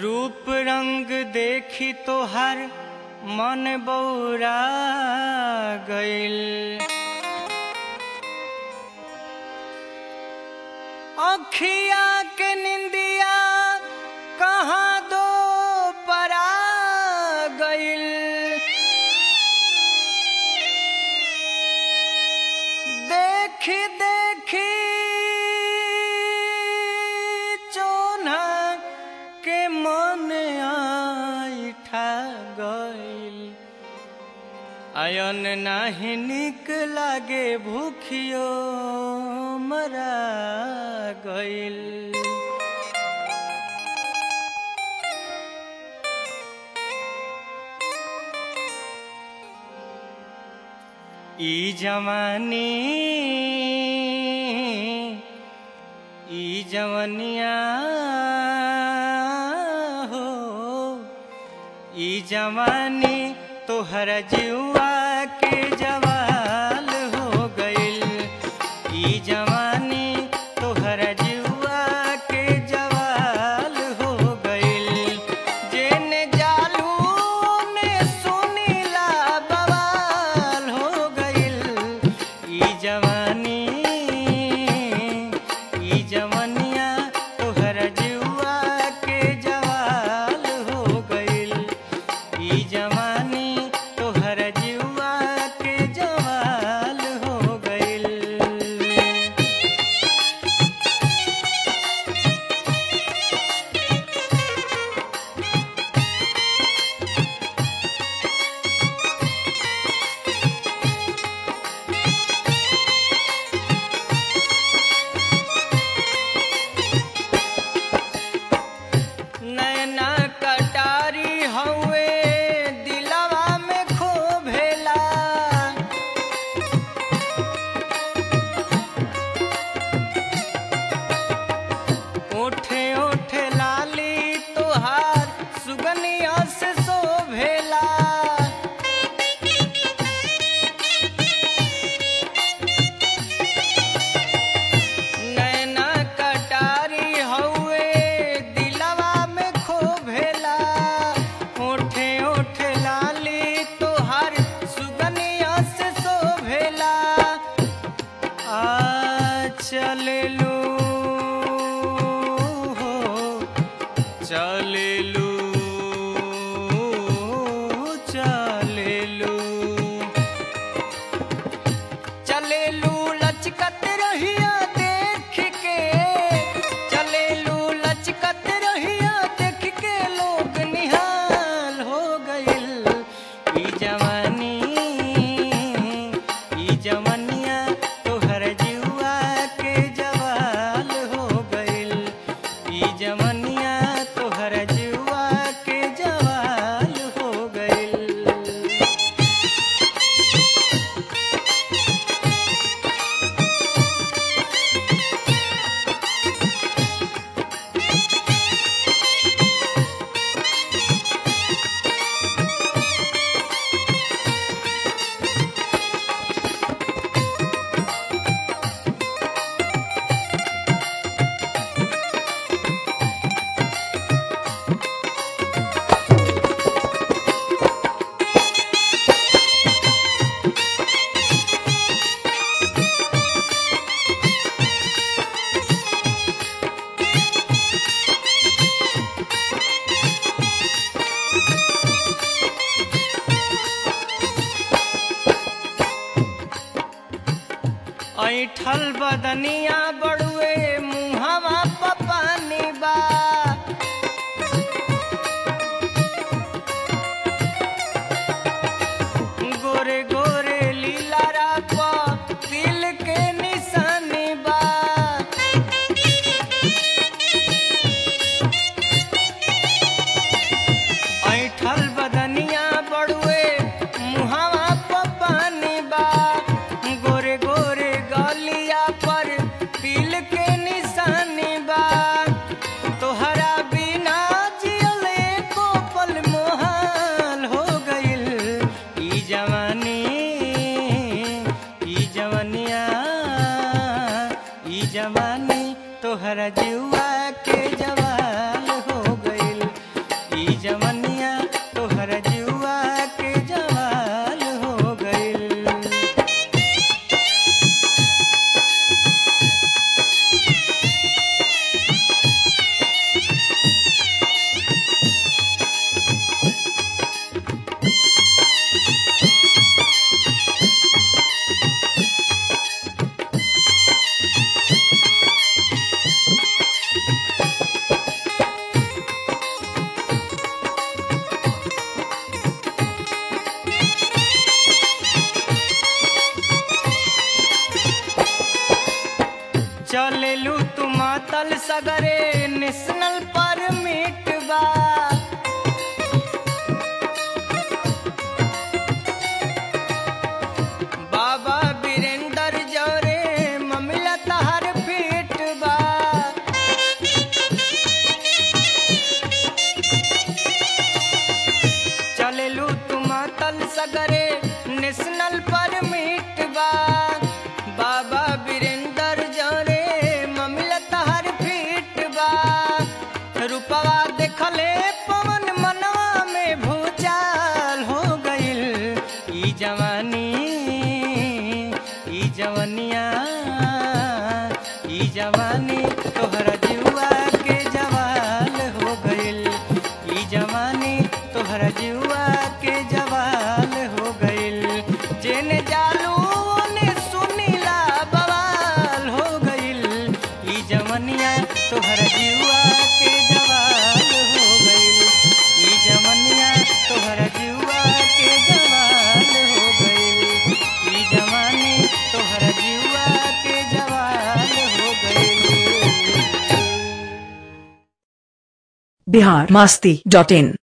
रूप रंग देखी तोहर मन बौरा गइल अखिया के निंदिया कहाँ दो परा गइल देखी देखी चोना के मन आइठा गइल अयन नाही निक लागे भूखियो मरा गइल ई जवानी ई जवनिया हो ई जवानी तोहर जुआ के जवाल हो गइल ई जवानी तोहर जुआ के जवाल हो गइल जेने जालू ने सुनीला बवाल हो गइल ई जवानी ई जवनिया तोहर जुआ के जवाल हो गइल ई जवानी तोहर जुआ के जवाल हो गइल नैना कटारी हउए दिलवा में खोभेला ओठे ओठे लाली तोहार सुगनिया से शोभेला नैना कटारी हउए दिलवा में खोभेला ओठे ओठे लाली तोहार सुगनिया से शोभेला आ चलेलू हो चलेलू चलेलू चलेलू लचकत रहिया देख के चलेलू लचकत रहिया देख के लोग निहाल हो गइल ई जवानी ई जवनिया तोहर जुआ के जवाल हो गइल ई जवनिया तोहर जुआ के जवाल हो गइल ऐठल बदनिया बड़ुए मुहवा पपानी बा गोरे गोरे लीला राप तिल के निशानी बा ऐठल बदनिया बड़ुए मुहवा पपानी बा गोरे गोरे गलिया पर तिल के निशानी बा तोहरा बिना जियले को पल मोहाल हो गइल ई जवानी ई जवनिया ई जवानी तोहरा जुआ के जवाल हो गइल चलेलू तू मातल सगरे नेशनल परमिट बा बाबा वीरेंद्र जौरे ममिला तहर फीट बा चलेलू तू मातल सगरे नेशनल परमिट बा बाबा वीरेंद्र जौरे ममिला तहर फीट बा रूपवा देखले पवन मनवा में भूचाल हो गइल ई जवानी ई जवनिया ई जवानी तोहरा जुआ के जवाल हो गइल ई जवानी तोहरा जुआ के जवाल हो गइल जेने जालू ओने सुनीला बवाल हो गइल ई जवनिया तोहरा जुआ के जवाल हो गइल ई जवनिया तोहरा जुआ के जवाल हो गइल ई जवानी तोहरा जुआ के जवाल हो गइल बिहार मास्ती डॉट इन